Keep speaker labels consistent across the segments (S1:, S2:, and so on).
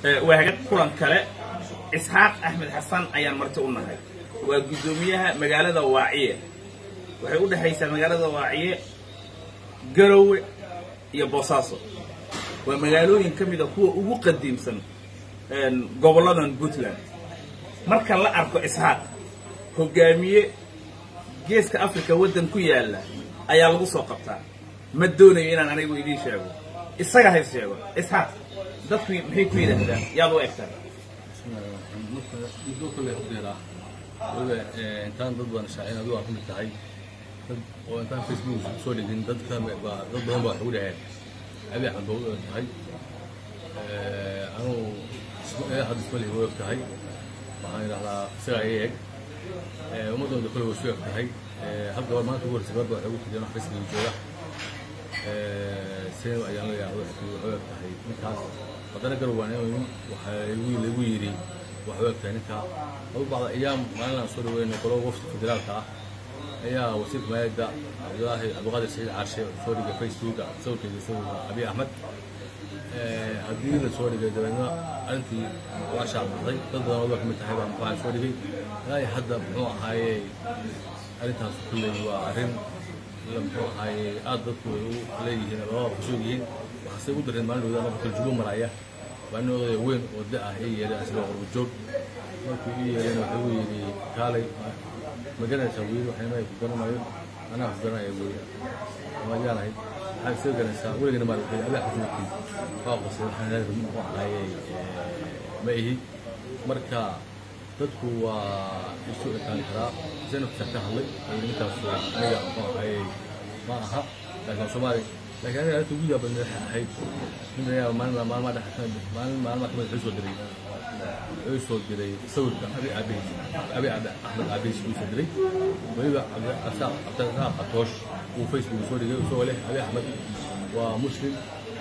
S1: waaga kulan kale isxaaq axmed xasan ayaan marti u nahay waa guddoomiyaha magaalada waaciye waxay u dhexaysaa magaalada waaciye garowe iyo boosaaso waa magaalooyin ka mida kuwa ugu qadiimsan gobolladan puntland marka la arko isxaaq hogaamiye geeska africa waddan ku yaalla ayaa lagu soo qabtaa ma doonayo inaan anigu idiin sheego isaga hays sheego isxaaq dadku maxay ku yidhaahdaan yaad u egtaa
S2: muddo kale udeeraa waliba intaan dad badan shaacin adigu aan ka mid tahay dad oo intaan facebook soo dhigin dad ka dad badan baa waxay u dhaheen abi axmed baa u eg tahay anugu hadda isma lihi u eg tahay waxaan idhahdaa isagaa ii eg ummadooda kale way isu eg tahay hal gabar maanta ugu horreysay gabadha waxay ugu tigeen wax facebook jooga seen ayaan leeyahay waxay u eg tahay ninkaas haddana garowaan waxaa lagu yidhi waxuu eg tahay ninkaa adu bacda ayaam maalin aan soo dhaweynay qolo wafdi federaalka ah ayaa wasiirka maayadda cabdulaahi cabdiqaadir saciid caarshe soo dhigay facebooka sawirkeeda sawirka abiy axmed haddii la soo dhigay dabeedna arrintii waa shaacbaxday dad badan oo ka mid tahay baa waxaa soo dhigay ilaa hadda muxuu ahaaye arrintaas kulley waa arrin muxuu ahaaye aad dadku ay u leeyihiin labada kusoo yihiin waxaase u dareen maalin dhowda marka kaljubo maraya waa nin odaya weyn oo da ah ii yeelay asagoo qorbo joog markuu ii yeelayna wuxuu yidhi kaalay ma garanaysaa wiil waxayna ku garanayo anaa ku garanaya wiil ama yaanahay maxaa isaga garanaysaa weligana maa wuxuu adaa xasuuqii waa qosay waxaan muxuu ahaaye ma ihi marka dadku waa isu ekaan karaa senafta ka hadlay ninkaas aniga muxuu ahaaye ma aha laakiin soomaali laakiin aniga arrinta ugu yaabad madaxa ahayd nin ayaa maalin maalmaa dhexa maalin maalmaa kamid wuxuu soo diray wuxuu soo diray sawirka abi aabihiis abi axmed aabihiis uu soo diray weliba cabdisaaq cabdirasaaq atoosh uu facebook soo dhigay isagoo leh abi axmed waa muslim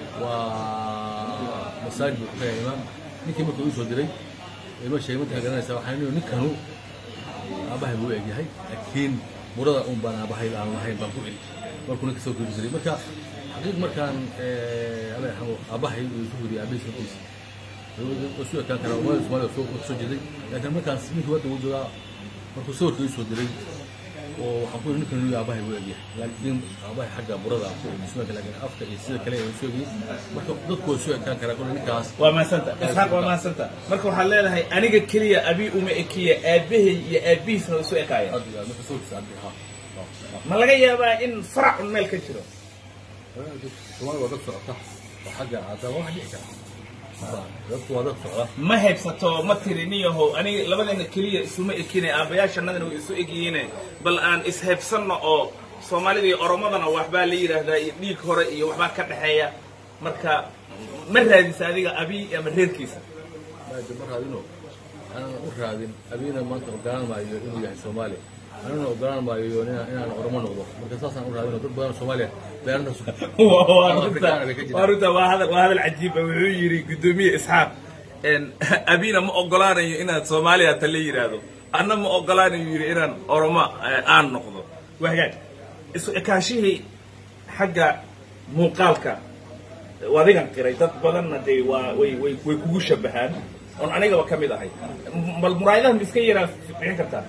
S2: waa masaajid buu ka imaam ninkii markuu uu soo diray ima sheegay markaa garanaysaa waxaan nihi ninkanu aabahay buu egyahay laakiin murada un baan aabahay aan lahayn baan ku eli markuu ninka soo kori jiray marka xaqiiq markaan aabahay uu isu weriye aabihiis markiisa isu ekaan karaa umada soomaalida soo soo jeeday laakiin markaas ninkii wadda uu joogaa markuu sawirka ii soo diray oo waxaan ku yidhi ninkan inuu aabahay buu egyahay laakiin aabahay xagga burada aan ku egi ismaaka laakiin afka iyo sida kale ay soo egyihin marka dadku way soo ekaan karaa kule ninkaas
S1: waa mahadsanta isxaaq waa mahadsanta marka waxaad leedahay aniga keliya abi uma ekiya aabahay iyo aabihiisna way isu ekaaya
S2: adiga marka sawirkiisa abi ha
S1: ma laga yaabaa in farac un meel ka jiro
S2: soomaalida waa dad socota oo xagga caadaba wax dhici kara dadku waa dad socda
S1: ma haybsato ma tiri niyahow aniga labadeena keliya isuma ekine aabbayaashanadana way isu egyihiine bal aan ishaybsanno oo soomaalida iyo oromadana waxbaa la yidhaahdaa iyo dhiig hore iyo waxbaa ka dhexeeya marka ma raadisa adiga abi ama reerkiisa
S2: maada ma raadino aanan u raadin abiina maanta ogolaan maayo inuu yahay soomaali anina ogolaan maayo inaan oromo noqdo marka saasaan u raadino dad badan soomaaliya beerantaas
S1: waa runta waa hadal waa hadal cajiiba wuxuu yidhi guddoomiye isxaaq abina ma ogolaanayo inaad soomaaliya ta la yidhaahdo anna ma ogolaanayo yidhi inaan oromo aan noqdo waa hagaag isu ekaashihii xagga muuqaalka adigan qiray dad badanna dee waa way way way kugu shabahaan oon anigaba ka mid ahay bal muraayadaha ma iska yaraa bixin kartaa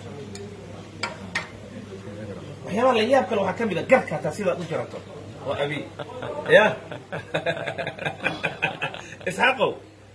S1: waxyaabaha la yaab kale waxaa ka mid a garka hataa sidaad u jarato oo abi ya isxaaqow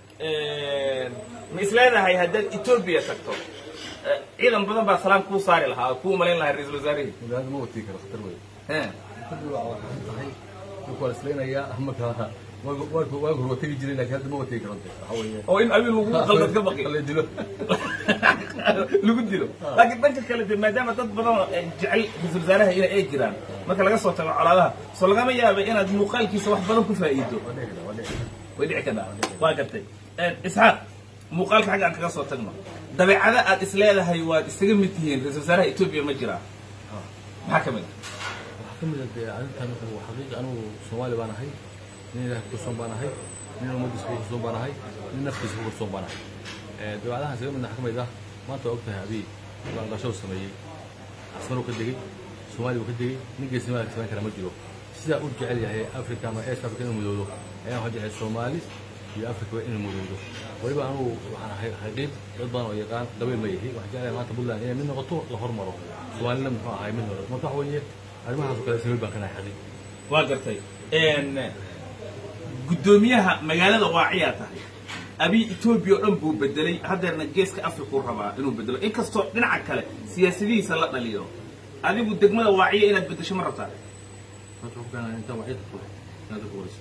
S1: ma isleedahay haddaad etoobiya tagto ciidan badan baa salaam kuu saari lahaa oo kuu malayn lahaa ra-isul wasaarihii
S2: magaalada ma watii karo khatar wey
S1: Eh,
S2: khatar waa waxay tahay dadku waa isleynayaa marka waagi hore waa tegi jiray laakiin hadda ma wategi karo waxa weeye
S1: oo in abi lagu qaldad ka baqi
S2: la dilo
S1: lagu dilo laakiin dhanka kale de maadaama dad badan oo jecel ra-isul wasaaraha ina ay jiraan marka laga soo tago colaadaha soo lagama yaaba inaad muuqaalkiisa wax badan ku faa'iido
S2: waa dhici kara waa dhici kara
S1: way dhici kartaa waa gartay isxaaq muuqaalka xagga aan kaga soo tagno dabeecada aad is leedahay waad isaga mid tihiin ra-isul wasaaraha etoobiya ma jiraa maxaa ka mid ah
S2: waxaa ka mid ah dee arrintan wuxuu xaqiiqi anigu soomaali baan ahay nin ilaah ku kalsoon baan ahay nin ummaddiisa ku kalsoon baan ahay nin naftiisa ku kalsoon baan ahay dabeecadahan isaga midna waxaa ka mid ah maanta waa ogtahay abiy baanqasho sameeyey asmaruu ka degey soomaaliya buu ka degey nin geesnimaada samayn kara ma jiro sidaa u jecel yahay africa ama east africa inuu mudoodo ayaan waxaa jecel soomaali iyo africa inuu mudoodo weliba anugu waxaan ahay xaqiiq dad badan oo yaqaan qabiil ma yihi waxaan jeclahay maanta puntland inay mid noqoto la hormaro soomaalina muxuu ahay mid noqoto marka waxa weeye arrimahaas oo kale sabiil baan ka nahay xaqiiq
S1: waa gartay guddoomiyaha magaalada waaciyaa tahay abiy etoobiya oo dhan buu bedelay haddeerna geeska afrikuu rabaa inuu bedelo inkastoo dhinaca kale siyaasadihiisa la dhaliyo adigu degmada waaciya inaad bedesho ma rabtaa
S2: marka waxaan intaa waxay tahay inaad ku warayso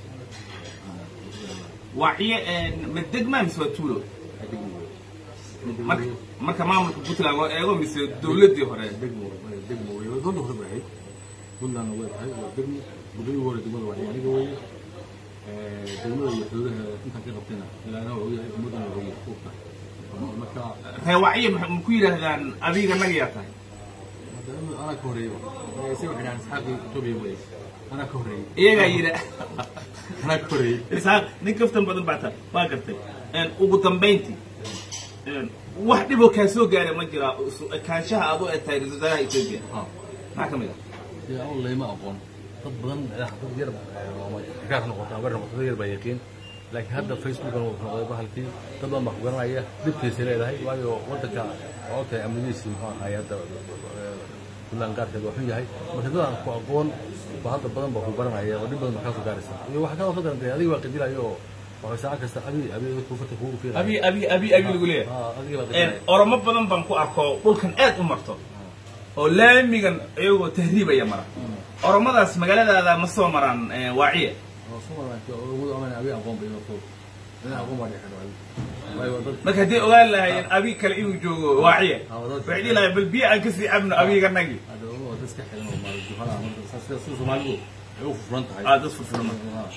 S1: waaciye ma degmaa mise waa tuulo marka marka maamulka puntland loo eego mise dowladdii hore
S2: degmo degmo wey doonta hore bay ahayd puntlandna way tahay waa degmo guddoomiyi hore degmada waa aniga weeye degmada iyo xuduudaha intaan ka qabtayna ilaana waa ogyahay ummaddana waa ogyahay kuubta marka
S1: ree waaciye ma ku yidhaahdaan adiga nagayaa tahay
S2: anaa ka horeeyey isaga waxay dhahaan isxaaqii etoobiya wey anaa ka horeeyey
S1: iyagaa yidha
S2: anaa ka horeeyey
S1: isaaq nin kaftan badan baa tahay waa gartay ugu dambayntii wax dhiboo kaa soo gaara ma jiraa kaanshaha aad u eg tahay ra-isul wasaaraha etoobiya maxaa ka mid ah
S2: dee aan layma aqoon dad badan dad yar xikaar noqota habar noqota dad yar baa yaqiin laakiin hadda facebookan wuxuu noqday bahalkii dad badan baa ku garanaya dhibkiisay leedahay waayo waddanka waa ogtahay amnidiisii muxuu ahay hadda puntland gaarkeed waa xun yahay marka dad aan ku aqoon ba hadda badan baa ku baranaya oo dhib badan baa kaa soo gaaraysa iyo waxaa kaloo ka daran dee adiga waa qadilayo oo waxay saacad kasta abi abi kufarta kugu fiiraya
S1: abi abi abi abi lagu leeyahay
S2: Ah, adiga baa qadilaya
S1: oromo badan baan ku arko dhulkan aad u marto oo laamigan iyagoo tahriibaya mara oromadaas magaaladaada ma soo maraan waaciye
S2: oo Soomaaliya oo ugu amaan abi aqoon bay noqdo ina aqoon baa dhexdo waayo dad
S1: marka haddii ogaan lahaayeen abi kale inuu joogo waaciye
S2: Ah, wadada-
S1: waxay dhihi lahayen bal biyo aan kasii cabno abiga nagi
S2: hada oo dad iska xiran oo maal juhala marka sida sida Soomaalidu ay u furan tahay
S1: aa dad furfuran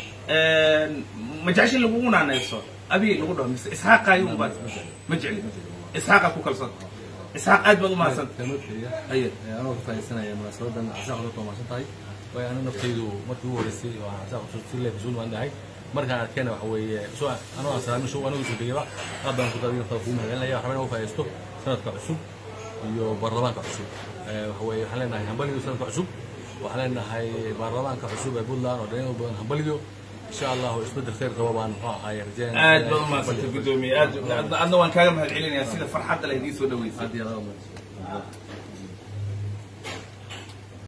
S1: ma jeceshin lagugu naanayso abi lagu dhaho mise isxaaqaayo baa ma jecli isxaaqa ku kalsoon isxaaq aad baad u mahadsan
S2: kelmad kaliya
S1: aye
S2: anoo ka faa'iidaysanaya munaasabadan asaaq dadka mahadsan tahay waayo aniga naftaydu markii ugu horeysay oo aan asaaq si leef isuun waan dhahay markaan arkayna waxa weeye soo anoo aan salaamin show anigu soo degayba aad baan ku daadiyo kugu mahadcelinaya waxaan inuu faa'iidaysto sanadka cusub iyo baarlamaanka cusub waxa weeye waxaan leenahay hambaliyo sanadka cusub waxaan leenahay baarlamaanka cusub ee puntland oo dhalin badan hambaliyo insha allah isbedel khayr qaba baan muxuu ahaay rajeynaya
S1: aad baad u mahadsantay guddoomiye aad adna waan kaaga mahad celinayaa sida farxadda leh idiin soo dhaweysay
S2: aad iyo aad u mahadsan